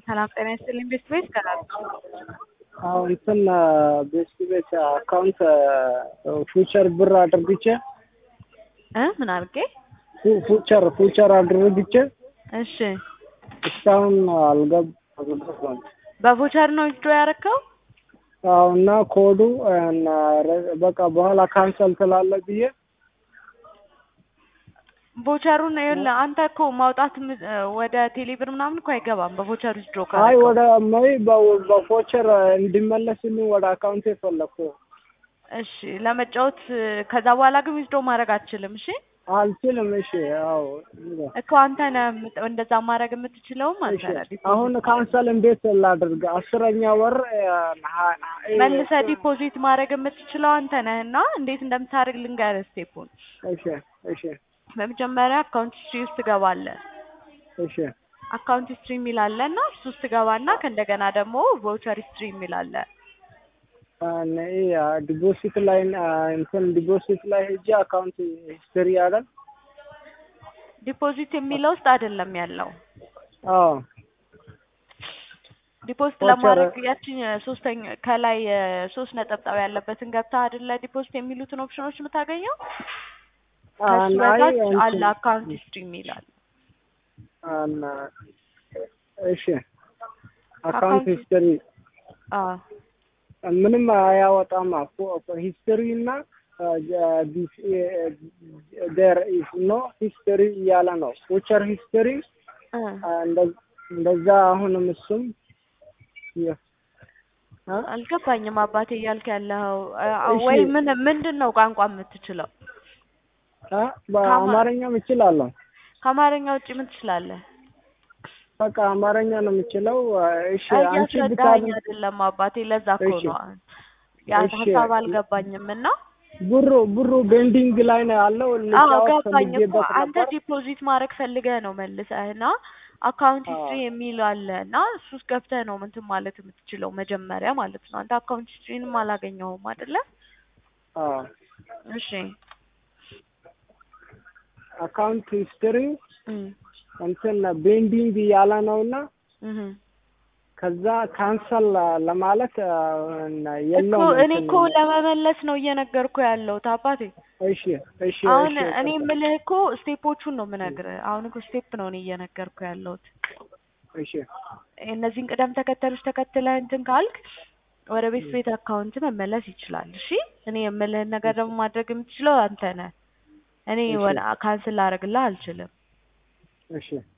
ሰላም ጤና ይስጥልኝ። ቤት ቤት ከላል አዎ እንትን ቤት ቤት አካውንት ፉቸር ብር አድርግቼ እ ምን አድርጌ? ፉ- ፉቸር ፉቸር አድርግቼ እሺ እስካሁን አልገብ አልገባም። በቮቸር ነው ዊዝድሮ ያደረከው? አዎ እና ኮዱ እና ረ- በቃ በኋላ ካንሰል ትላለ ብዬ ቮቸሩን ይኸውልህ አንተ እኮ ማውጣት የም- ወደ ቴሌብር ምናምን እኮ አይገባም በቮቸር ዊዝድሮ አይ ካደረከው። ወደ መይ በ- በፎቸር እንዲመለስልኝ ወደ አካውንቴ ፈለግኩ። እሺ ለመጫወት ከዛ በኋላ ግን ዊዝድሮ ማድረግ አትችልም። እሺ አልችልም። እሺ አዎ እኮ አንተ ነህ የምት- እንደዛ ማድረግ የምትችለውም አንተ እሺ ነህ። ዲፖዚት አሁን ካንሰል እንዴት ላድርግ? አስረኛ ወር መልሰህ ዲፖዚት ማድረግ የምትችለው አንተ ነህ እና እንዴት እንደምታደርግ ልንገርህ ስቴፑን። እሺ እሺ በመጀመሪያ አካውንት ሂስትሪ ውስጥ ትገባለህ። እሺ አካውንት ሂስትሪ የሚል አለ እና እሱ ውስጥ ትገባና ከእንደገና ደግሞ ቮቸር ሂስትሪ የሚል አለ። ዲፖዚት ላይ እንትን ዲፖዚት ላይ ሄጄ አካውንት ሂስትሪ አይደል? ዲፖዚት የሚለው ውስጥ አይደለም ያለው። አዎ ዲፖዚት ቮቸር- ለማድረግ ያችን ሶስተኛ ከላይ ሶስት ነጠብጣብ ያለበትን ገብታ አይደለ ዲፖዚት የሚሉትን ኦፕሽኖች የምታገኘው ከሱ አና በታች እንትን- አለ አካውንት ሂስትሪ የሚል አለ። አና እሺ አካውንት አካውንት- ሂስትሪ አዎ ምንም አያወጣም። ሂስትሪ እና ዴር ኢዝ ኖ ሂስትሪ እያለ ነው። ፉቸር ሂስትሪ እ እንደዛ አሁንም እሱም የ- አ? አልገባኝም አባቴ እያልክ ያለኸው አ- እሺ። ወይ ምን ምንድን ነው ቋንቋ የምትችለው? አ? በአማርኛም እችላለሁ። ከአማርኛ ውጭ ምን ትችላለህ? በቃ አማርኛ ነው የምችለው። እሺ አንቺ እያስረዳኸኝ ብታል አይደለም አባቴ፣ ለዛ እኮ እሺ። ነው ያ እሺ። ሀሳብ አልገባኝም እና ብሩ ብሩ ቤንዲንግ ላይ ነው ያለው። አዎ ልጫወት ገባኝ እኮ ፈልጌበት አንተ ነበር። ዲፖዚት ማድረግ ፈልገህ ነው መልሰህ እና አካውንት አዎ። ሂስትሪ የሚል አለ እና እሱ ውስጥ ገብተህ ነው እንትን ማለት የምትችለው መጀመሪያ ማለት ነው። አንተ አካውንት ሂስትሪንም አላገኘኸውም አይደለ? አዎ እሺ አካውንት ሂስትሪ እም እንትን ቤንዲንግ እያለ ነው እና እህ ከዛ ካንሰል ለማለት አ፣ እና እኮ የለውም እኔ እንትን እኮ ለመመለስ ነው እየነገርኩ ያለሁት አባቴ። እሺ እሺ አሁን እሺ እኔ የምልህ እኮ ስቴፖቹን ነው የምነግርህ። አሁን እኮ ስቴፕ ነው እኔ እየነገርኩ ያለሁት። እሺ እነዚህን ቅደም ተከተሎች ተከትለህ እንትን ካልክ ወደ ቤት ቤት አካውንት መመለስ ይችላል። እሺ እኔ የምልህን ነገር ደግሞ ማድረግ የምትችለው አንተ ነህ። እኔ እሺ። ወደ ካንስል ላደርግልህ አልችልም። እሺ